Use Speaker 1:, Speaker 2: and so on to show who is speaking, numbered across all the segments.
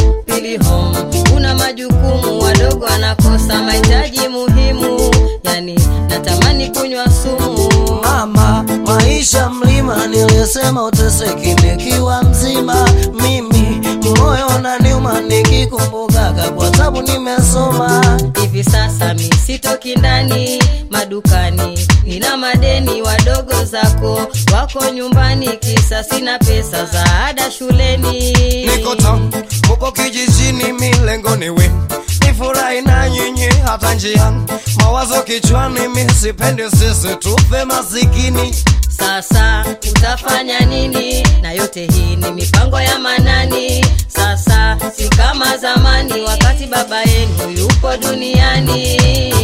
Speaker 1: pili home kuna majukumu wadogo wanakosa mahitaji muhimu yani natamani kunywa sumu
Speaker 2: mama maisha mlima nilisema uteseki nikiwa mzima mimi moyo unaniuma nikikumbukaga kwa sababu nimesoma
Speaker 1: hivi sasa mi sitoki ndani madukani nina madeni wadogo zako wako nyumbani kisa sina pesa za ada shuleni
Speaker 2: niko town muko kijijini milengo niwe nifurahi na nyinyi hata njiani mawazo kichwani mi sipendi sisi tufe masikini
Speaker 1: sasa utafanya nini na yote hii ni mipango ya manani sasa si kama zamani wakati baba yenu yupo duniani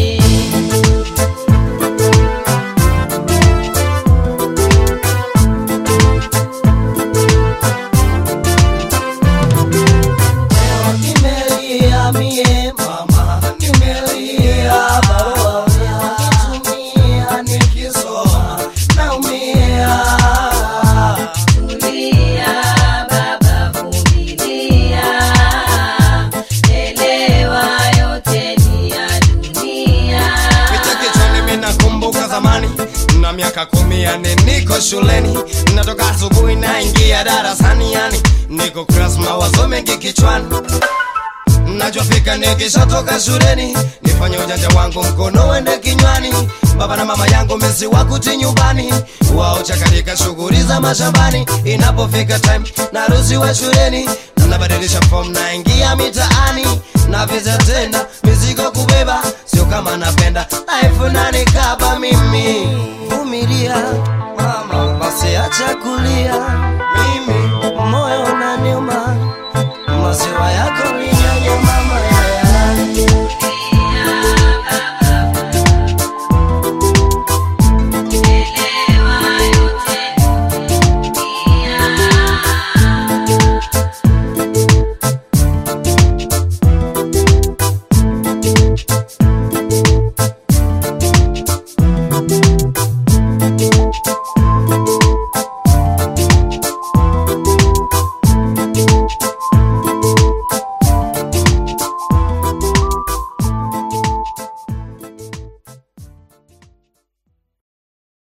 Speaker 2: nimelia mie mama nimelia barua nikitumia nikisoma naumia
Speaker 1: Vumilia baba, vumilia, elewa yote ni ya dunia.
Speaker 2: Picha kichwani mimi nakumbuka zamani na miaka kumi yani niko shuleni natoka asubuhi naingia darasani yani niko class mawazo mengi kichwani najua fika nikishatoka shuleni nifanye ujanja wangu mkono wende kinywani baba na mama yangu mesi wakuti nyumbani wao chakarika shughuli za mashambani inapofika time naruhusiwa shuleni nabadilisha form naingia mitaani na visa tena mizigo kubeba sio kama napenda life nanikaba mimi vumilia mama basi acha kulia mimi moyo unaniuma maziwa yako